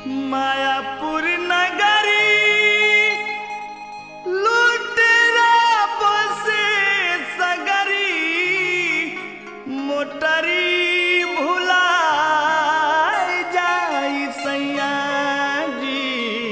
मायापुर नगरी लुटेरा बसे सगरी मोटरी भुला जाई सैया जी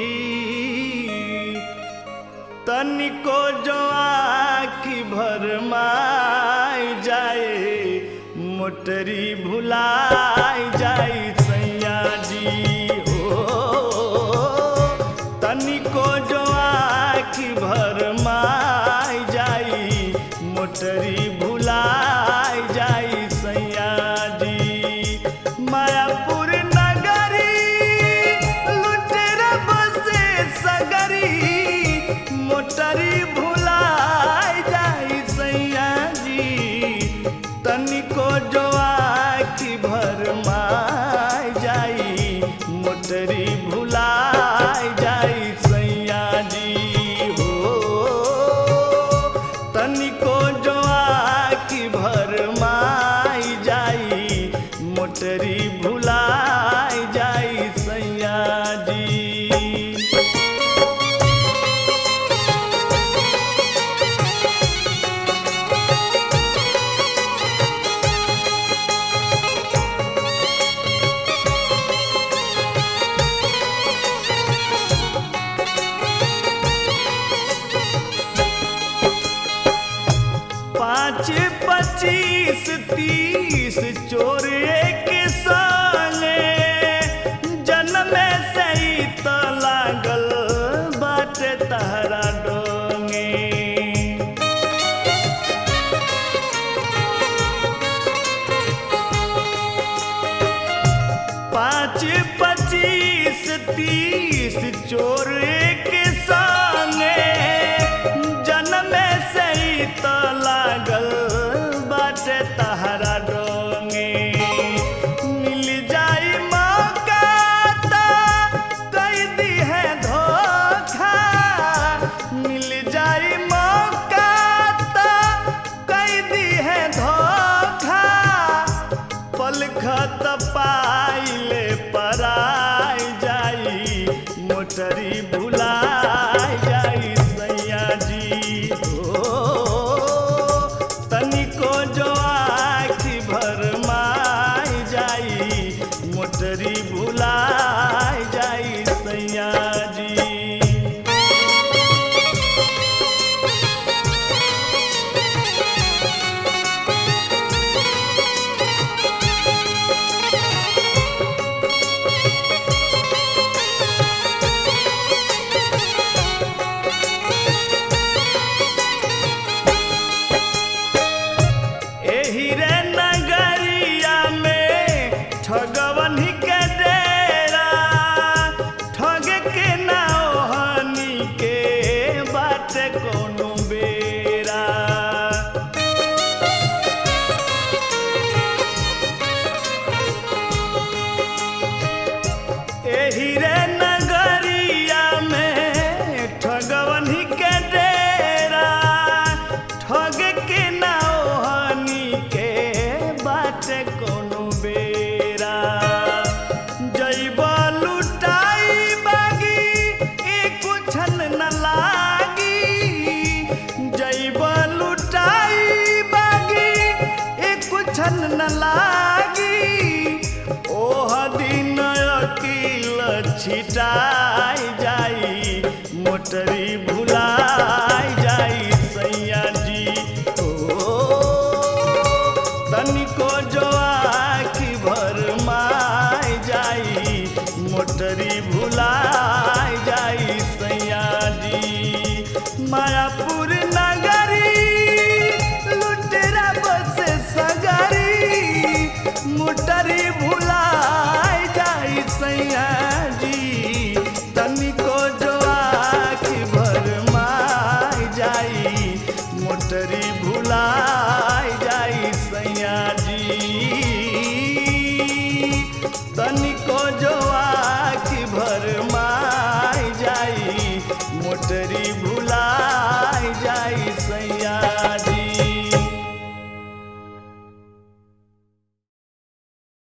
तनिको जो आखी भर माई जाए मोटरी भुलाई जाई सैया जी हो तनिको जो आखी भर माई जाई मोटरी भुलाई जाई सैया जी मायापुर नगरी लुटेरा बसे सगरी मोटरी भुलाई जाई सैया जी तनिको जो आखी भर माई जाई मोटरी भुलाई जाई सैया जी हो तनिको जो आखी भर माई जाई मोटरी भुलाई जाई सैया जी पाँच पच्चीस तीस चोर एक संगे जन्म से ही तो लागल बाटे तहरा डोंगे पाँच पच्चीस तीस चोर एक संगे जन्म से ही तो लागल बाटे तहरा डोंगे मिल जाई मौका ता कई दी है धोखा मिल जाई मौका ता कई दी है धोखा पलखत पाइले पराई जाई मोटरी